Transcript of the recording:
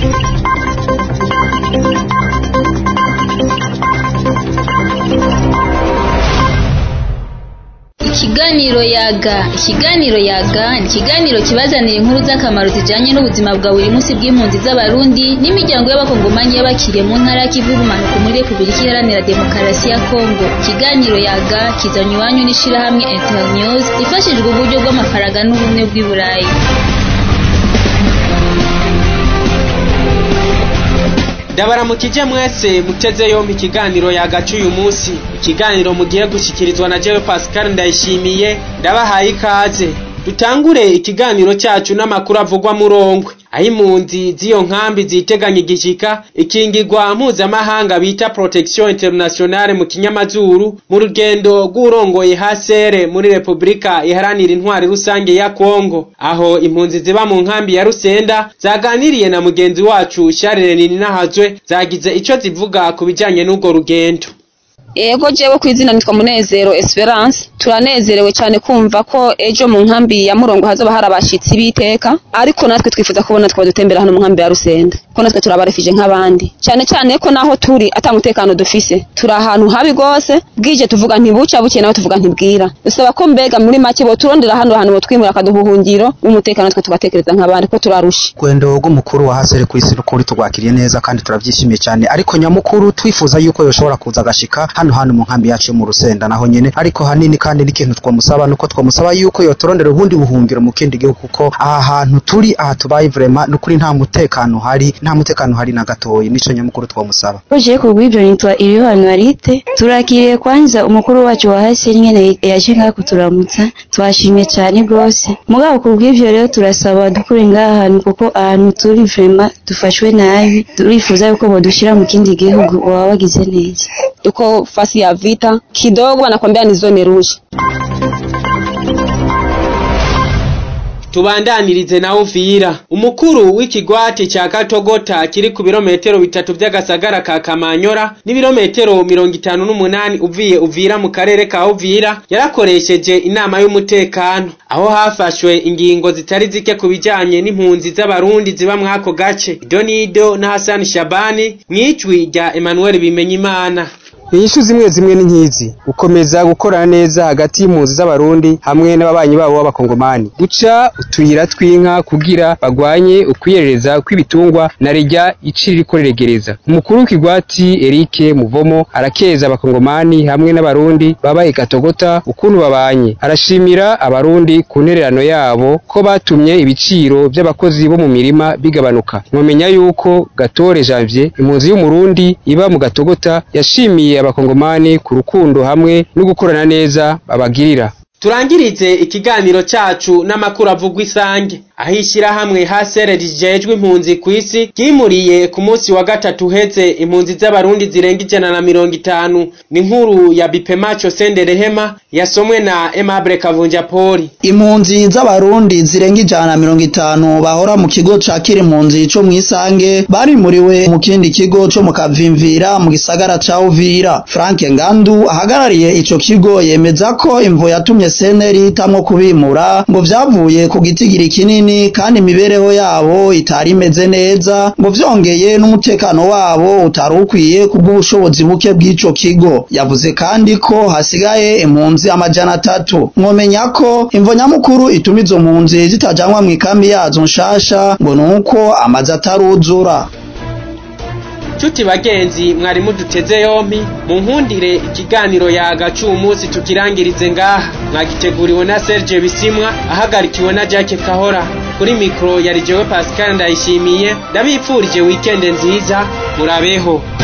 Ikiganiro yaga ikiganiro yaga ni ikiganiro kibazanira inkuru z'akamaro zijanye n'ubuzima bwa buri munsi bw'impunzi z'abarundi n'imiryango y'abakongomanyi y'abakiriye mu ntara y'ikivu y'ubumanuko muri repubulika iharanira demokarasi ya kongo ikiganiro yaga kizanye iwanyu n'ishirahamwe internews ifashijwe uburyo bw'amafaranga n'ubumwe bw'i burayi ndabaramukije mwese muteze yompi ikiganiro yagaca uyu munsi ikiganiro mugiye gushikirizwa na jewe pascal ndayishimiye ndabahaye ikaze dutangure ikiganiro cyacu n'amakuru avugwa murongwe aho impunzi z'iyo nkambi ziteganya igishika ikingirwa mpuzamahanga bita protection internationale mu kinyamazuru mu rugendo rw'urongoye hasere muri repubulika iharanira intwari rusange ya kongo aho impunzi ziba mu nkambi ya rusenda zaganiriye na mugenzi wacu sharire ninahazwe zagize ico zivuga ku bijanye n'urwo rugendo Ego jewe ku izina nitwa Munezero Esperance turanezerewe cyane kumva ko ejo mu nkambi ya Murongo hazoba hari abashitsi biteka ariko natwe twifuza kubona twaba dutembera hano mu nkambi ya Rusenda ko natwe turabarefije nk'abandi cyane cyane ko naho turi atamutekano dufise turi ahantu habi gose bwije tuvuga ntibuca buke nawe tuvuga ntibwira dusaba ko mbega muri make bo turondera hano hantu twimura akaduhuhungiro umutekano twe tugatekereza nk'abandi ko turarusha gwendo rw'umukuru wa hasere ku isi n'ukuri turwakiriye neza kandi turabyishimiye cyane ariko nyamukuru twifuza yuko yoshobora kuza agashika hano hano mu nkambi yacu yo mu rusenda naho nyene ariko hanini kandi n'ikintu twamusaba nuko twamusaba yuko yoturondera ubundi buhungiro mu kindi gihugu kuko aha hantu turi aha tubaye vrema n'ukuri nta mutekano hari nta mutekano hari na gatoyi nico nyamukuru twamusaba Uje kubw'ibyo nitwa Iriho Marite turakiriye kwanza umukuru wacu wa hasi nyene yaje ngaha kuturamutsa twashimye cyane rwose mugabo kubw'ibyo rero turasaba dukure ngaha hantu kuko ahantu turi vrema dufashwe nabi turifuza yuko bodushira mu kindi gihugu waba wagize neza tuko fasi ya vita kidogo wanakwambia ni zone rouge tubandanirize na Uvira umukuru w'ikigwati cya Katogota kiri ku birometero bitatu by'agasagara ka Kamanyora n'ibirometero mirongo itanu n'umunani uviye Uvira mu karere ka Uvira yarakoresheje inama y'umutekano aho hafashwe ingingo zitari zike ku bijanye n'impunzi z'abarundi ziba mw'ako gace Idonido na Hassan Shabani mw'ijwi rya Emmanuel Bimenyimana inyishu zimwe zimwe ni nkizi gukomeza gukorana neza hagati y'impunzi z'abarundi hamwe n'ababanyi babo b'abakongomani guca utuyira tw'inka kugira bagwanye ukwiyerereza kw'ibitungwa na rejya ici ririko riregereza umukuru w'ikigwati Eric Muvomo arakeza abakongomani hamwe n'abarundi baba igatogota ukuntu babanye arashimira abarundi ku ntererano yabo ko batumye ibiciro by'abakozi bo mu mirima bigabanuka mwamenya yuko Gatore Janvier impunzi y'umurundi iba mu gatogota yashimiye abakongomani ku rukundo hamwe no gukorana neza babagirira turangirize ikiganiro cyacu n'amakuru avugwa isange aho ishyirahamwe hasere rijejwe impunzi ku isi ryimuriye ku munsi wa gatatu uheze impunzi z'abarundi zirenga ijana na mirongo itanu ni nkuru ya bipemacho sende rehema yasomwe na emabure kavunja poli impunzi z'abarundi zirenga ijana na mirongo itanu bahora mu kigo ca kira impunzi co mw'isange barimuriwe mu kindi kigo co mu kavimvira mu gisagara ca uvira frank ngandu ahagarariye ico kigo yemeza ko imvo yatumye seneri hitamwo kubimura ngo vyavuye ku gitigiri kinini kandi imibereho yabo itari imeze neza ngo vyongeye n'umutekano wabo utari ukwiye kubw'ubushobozi buke bw'ico kigo yavuze kandi ko hasigaye impunzi amajana atatu mwomenya ko imvo nyamukuru ituma izo mpunzi zitajanwa mw'ikambi yazo nshasha ngo nuko amazi ataruzura Chuti bagenzi mwari muduteze yompi mu nkundire ikiganiro yagaca uyu munsi tukirangirize ngaha mwagiteguriwe na Serge Bisimwa ahagarikiwe na Jacques Kahora kuri mikro yari jewe Pascal Ndayishimiye ndabipfurije weekend nziza murabeho